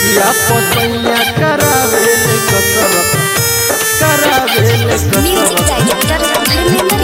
बिटिया पसैया करावे ले कसरत करावे ले म्यूजिक कसरत डायरेक्टर धर्मेंद्र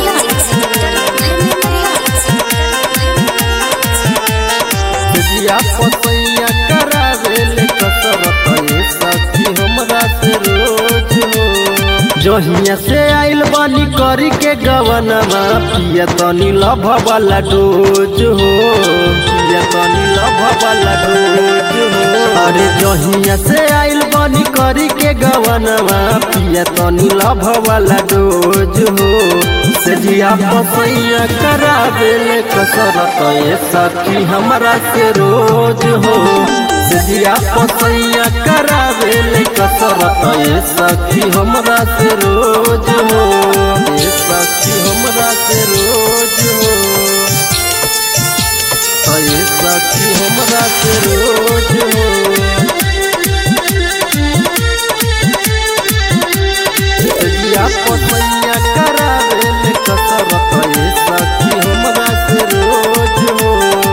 बिटिया पसैया करावे ले कसरत ये सखी हमरा से रोज हो जहिया से आइल बानी करी के गवनमा पिया तनी लभ वाला डोज हो पिया तनी लभ वाला डोज हो अरे जहिया से आइल बानी करी के गवनमा पिया तनी लभ वाला डोज हो सजिया पसैया करावे ले कसरत ये सखी हमरा से रोज हो सजिया पसैया करावे ले कसरत ये सखी हमरा से रोज हो ये सखी हमरा से रोज हो तो ये सखी हमरा से रोज हो सजिया पसैया करावे ले कसरत ये सखी हमरा से रोज हो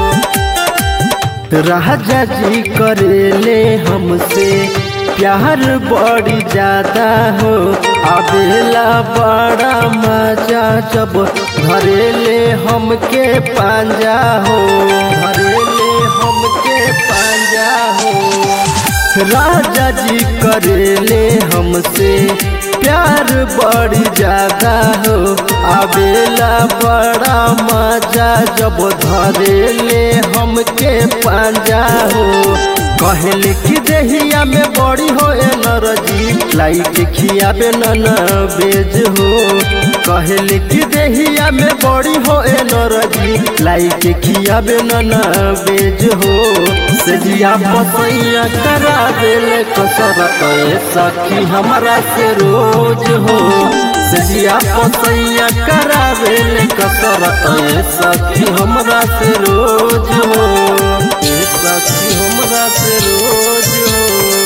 राजा जी करेले हमसे प्यार बड़ी ज्यादा हो आवेला बड़ा मजा जब धरेले हमके पांजा हो धरेले हमके पांजा हो राजा जी करेले हमसे प्यार बड़ी ज्यादा हो आवेला बड़ा मजा जब धरेले हमके पांजा हो कहले कि देहिया में बड़ी हो एनर्जी लाइट खियाबे न बेज हो कहले कि देहिया में बड़ी हो एनर्जी लाइट खियाबे न बेज हो सजिया पसैया करा देले कसरत ए सखी हमरा से रोज हो सजिया पसैया करा देले कसरत ए सखी हमरा से रोज हो ए सखी हमरा से रोज हो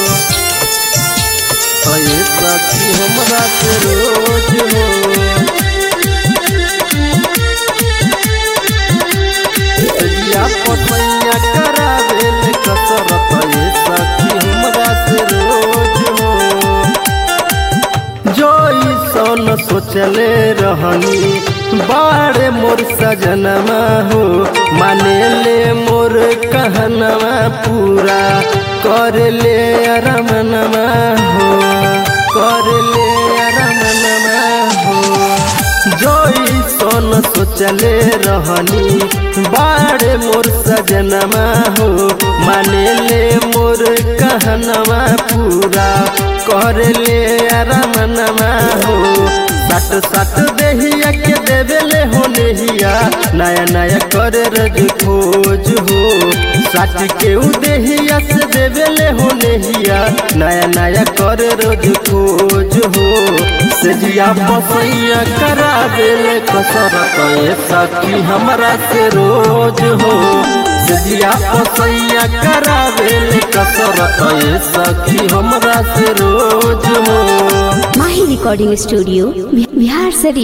ए सखी हमरा से रोज हो सजिया पसैया करा देले कसरत ए सखी हमरा से रोज हो जो सन सोचले रहनी बाड़े मोर सजनमा हो माने ले मोर कहनमा पूरा कर ले अरमनमा हो कर ले अरमनमा हो जो सन सोचले रहनी बाड़े मोर सजनमा हो माने ले मोर कहनमा पूरा कर ले अरमनमा हो सट सट देहिया के देवे ले हो नेहिया नया नया करे रज खोज हो सट के उ देहिया से देवे ले हो नेहिया नया नया करे रोज खोज हो सजिया पसैया करा देले कसरत ए सखी हमरा से रोज हो सजिया पसैया करा देले कसरत ए सखी हमरा से रोज हो माही रिकॉर्डिंग स्टूडियो बिहार शरीफ